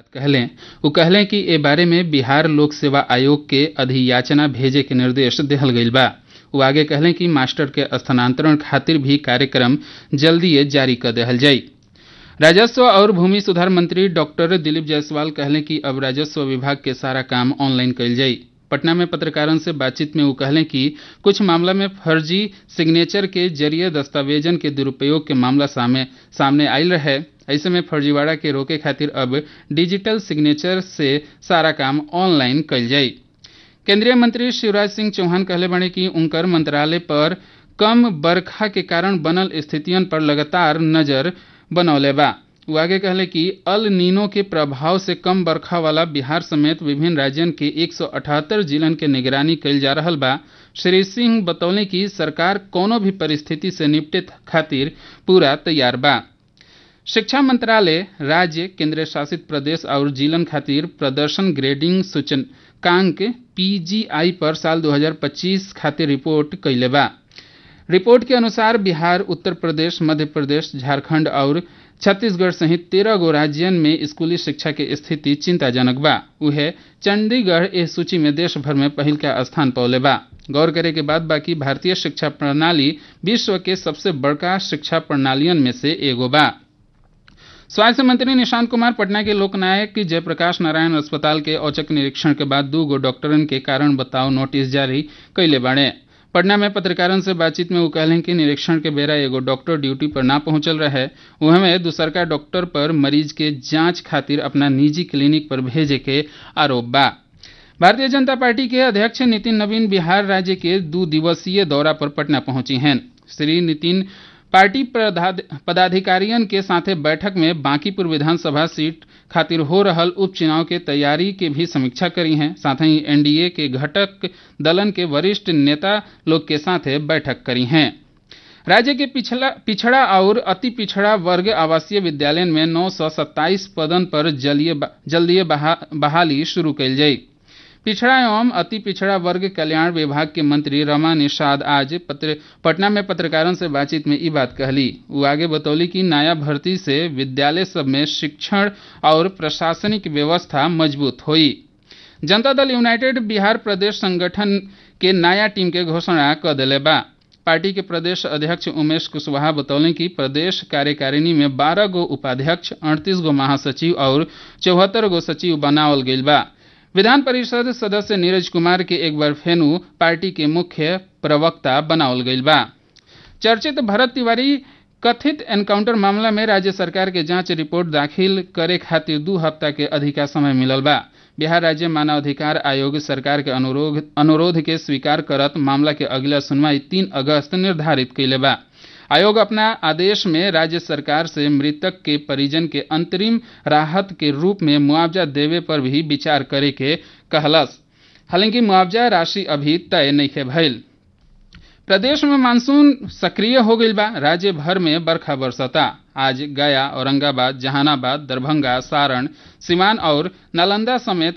कहलें वो कहलें कि ए बारे में बिहार लोक सेवा आयोग के अधियाचना भेजे के निर्देश दिहल गईल बा वो आगे कहलें कि मास्टर के स्थानांतरण खातिर भी कार्यक्रम जल्दीए जारी कर देहल जाई राजस्व और भूमि सुधार मंत्री डॉक्टर दिलीप जायसवाल कहलें कि अब राजस्व विभाग के सारा काम ऑनलाइन कईल जाई पटना में पत्रकारों से बातचीत में वो कहलें कि कुछ मामला में फर्जी सिग्नेचर के जरिए दस्तावेजन के दुरुपयोग के मामला सामने सामने आयल रहे ऐसे में फर्जीवाड़ा के रोके खातिर अब डिजिटल सिग्नेचर से सारा काम ऑनलाइन कईल जाई केंद्रीय मंत्री शिवराज सिंह चौहान कहले बने कि उनकर मंत्रालय पर कम बरखा के कारण बनल स्थितियन पर लगातार नजर बनौले बा वो आगे कहले कि अल नीनो के प्रभाव से कम बरखा वाला बिहार समेत विभिन्न राज्यन के 178 जिलन के निगरानी कईल जा रहल बा श्री सिंह बतौले कि सरकार कोनो भी परिस्थिति से निपटे खातिर पूरा तैयार बा शिक्षा मंत्रालय राज्य केंद्र शासित प्रदेश और जिलन खातिर प्रदर्शन ग्रेडिंग सूचकांक पीजीआई पर साल 2025 खातिर रिपोर्ट कैले बा रिपोर्ट के अनुसार बिहार उत्तर प्रदेश मध्य प्रदेश झारखंड और छत्तीसगढ़ सहित तेरह गो राज्यन में स्कूली शिक्षा के स्थिति चिंताजनक बा उहे चंडीगढ़ इस सूची में देश भर में पहिल का स्थान पौले बा गौर करे के बाद बाकी भारतीय शिक्षा प्रणाली विश्व के सबसे बड़का शिक्षा प्रणालियन में से एगो बा स्वास्थ्य मंत्री निशांत कुमार पटना के लोकनायक जयप्रकाश नारायण अस्पताल के औचक निरीक्षण के बाद दू गो डॉक्टरन के कारण बताओ नोटिस जारी कैले बाड़े पटना में पत्रकारों से बातचीत में वो कहलें कि निरीक्षण के बेरा एगो डॉक्टर ड्यूटी पर ना पहुंचल रहे वह दूसरका डॉक्टर पर मरीज के जांच खातिर अपना निजी क्लिनिक पर भेजे के आरोप बा भारतीय जनता पार्टी के अध्यक्ष नितिन नवीन बिहार राज्य के दो दिवसीय दौरा पर पटना पहुंची हैं श्री नितिन पार्टी पदाधिकारियों के साथे बैठक में बांकीपुर विधानसभा सीट खातिर हो रहल उपचुनाव के तैयारी के भी समीक्षा करी हैं साथ ही एनडीए के घटक दलन के वरिष्ठ नेता लोग के साथे बैठक करी हैं राज्य के पिछला पिछड़ा और अति पिछड़ा वर्ग आवासीय विद्यालय में नौ सौ सत्ताईस पदन पर जल्दीय बहा, बहाली शुरू कैल जाई पिछड़ा एवं अति पिछड़ा वर्ग कल्याण विभाग के मंत्री रमा निषाद आज पत्र, पटना में पत्रकारों से बातचीत में ये बात कहली वो आगे बतौली कि नया भर्ती से विद्यालय सब में शिक्षण और प्रशासनिक व्यवस्था मजबूत हुई जनता दल यूनाइटेड बिहार प्रदेश संगठन के नया टीम के घोषणा कर दिले बा पार्टी के प्रदेश अध्यक्ष उमेश कुशवाहा बतौले कि प्रदेश कार्यकारिणी में बारह गो उपाध्यक्ष अड़तीस गो महासचिव और चौहत्तर गो सचिव बनावल गईल बा विधान परिषद सदस्य नीरज कुमार के एक बार फेनु पार्टी के मुख्य प्रवक्ता बनावल गईल बा चर्चित भरत तिवारी कथित एनकाउंटर मामला में राज्य सरकार के जांच रिपोर्ट दाखिल करे खातिर दू हफ्ता के अधिका समय मिलल बा बिहार राज्य मानवाधिकार आयोग सरकार के अनुरोध अनुरोध के स्वीकार करत मामला के अगला सुनवाई तीन अगस्त निर्धारित कैले बा आयोग अपना आदेश में राज्य सरकार से मृतक के परिजन के अंतरिम राहत के रूप में मुआवजा देवे पर भी विचार करे के कहलस हालांकि मुआवजा राशि अभी तय नहीं भइल प्रदेश में मानसून सक्रिय हो गई बा राज्य भर में बरखा बरसता आज गया औरंगाबाद जहानाबाद दरभंगा सारण सिवान और नालंदा समेत